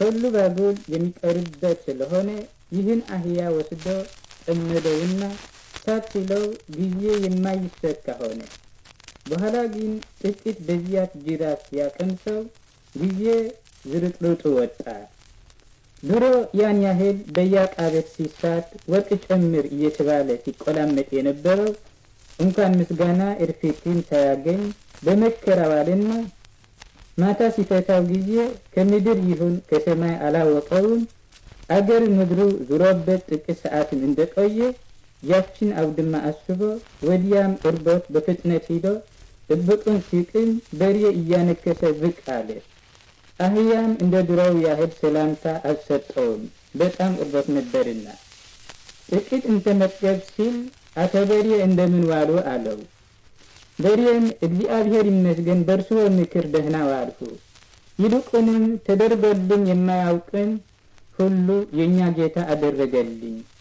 ሁሉ ባጉል የሚቀርበት ስለሆነ ይህን አህያ ወስዶ ጠመደውና ሳት ሲለው ጊዜ የማይሰካ ሆነ። በኋላ ግን ጥቂት በዚያች ጅራት ሲያቀምሰው ጊዜ ዝርጥርጡ ወጣ። ድሮ ያን ያህል በየዕቃ ቤት ሲሳት ወርቅ ጨምር እየተባለ ሲቆላመጥ የነበረው እንኳን ምስጋና እርፊትን ሳያገኝ በመከራ ዋለና ማታ ሲፈታው ጊዜ ከምድር ይሁን ከሰማይ አላወቀውም። አገር ምድሩ ዙሮበት ጥቂት ሰዓትን እንደቆየ ያችን አውድማ አስቦ ወዲያም እርቦት በፍጥነት ሂዶ ጥብቁን ሲቅም በሬ እያነከሰ ብቅ አለ። አህያም እንደ ድሮው ያህል ሰላምታ አልሰጠውም፣ በጣም እርቦት ነበርና። ጥቂት እንተመገብ ሲል አቶ በሬ እንደምን ዋሉ አለው። በሬም እግዚአብሔር ይመስገን በእርስዎ ምክር ደህና ዋልሁ፣ ይልቁንም ተደርጎልኝ የማያውቅን ሁሉ የእኛ ጌታ አደረገልኝ